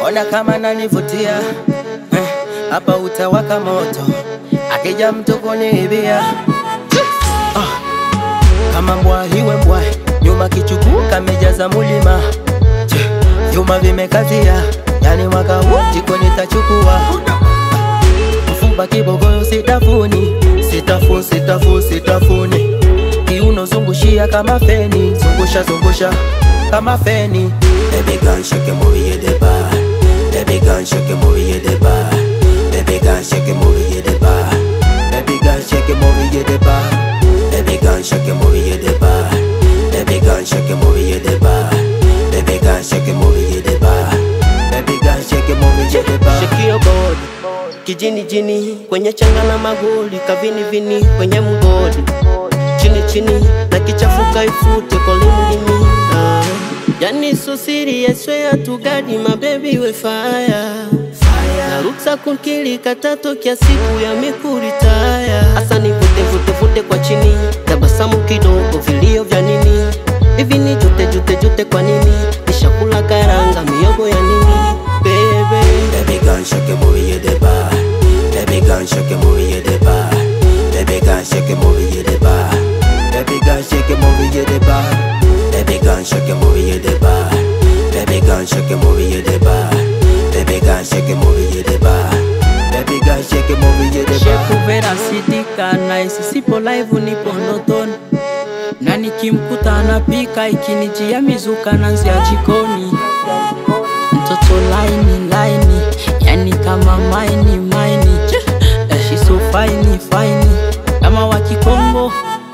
ona kama nanivutia Eh, hapa utawaka moto akija mtu kuniibia Ah, kama mbwa iwe mbwa nyuma kichuku kamejaza mulima Che, vyuma vimekazia yani mwaka huu jiko nitachukua mfupa kibogoyo sitafuni sitafu sitafu sitafuni kiuno zungushia kama feni zungusha zungusha kama feni Baby gun shake it, move it, the bar. Baby gun shake it, move it, the bar. Baby gun shake it, move it, the bar. Baby gun shake it, move it, the bar. Baby gun shake it, move it, the bar. Baby gun shake it, move it, the bar. Baby gun shake it, move it, the bar. Baby gun shake it, move it, the bar. Shake your body kijini jini kwenye changa na magoli kavini vini kwenye mgodi chini chini na kichafuka ifute kolimlimi ah. Yani so serious swear to God my baby we fire na ruksa kunkili katatokea siku ya mikuritaya hasa nivute vute vute kwa chini tabasamu kidogo vilio vya nini hivi ni jute jute jute kwa nini nishakula karanga miogo ya nini bebe Baby gun shake it, move it, the bar. Baby gun shake it, move it, the bar. Baby gun shake it, move it, the bar. Baby gun shake it, move it, the bar. Baby gun shake it, move it, the bar. Baby gun shake it, move it, the bar. Baby gun shake it, move it, the bar. Baby gun shake it, move it, the bar. Shepu Vera sidika nice, sipo live nipo ndotoni, na nikimkuta anapika ikinijia mizuka nanzia jikoni. Mtoto laini laini, yani kama maini maini, Eh, she so fine fine, kama wa Kikongo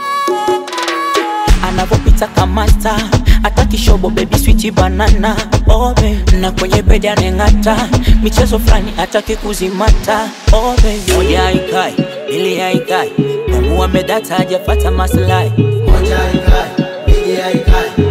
anavopita kamata hata kishobo baby sweet banana oh baby. na kwenye bedi aneng'ata michezo fulani hataki kuzimata oh baby. moja haikai mbili haikai Mungu amedata hajapata maslahi moja haikai mbili haikai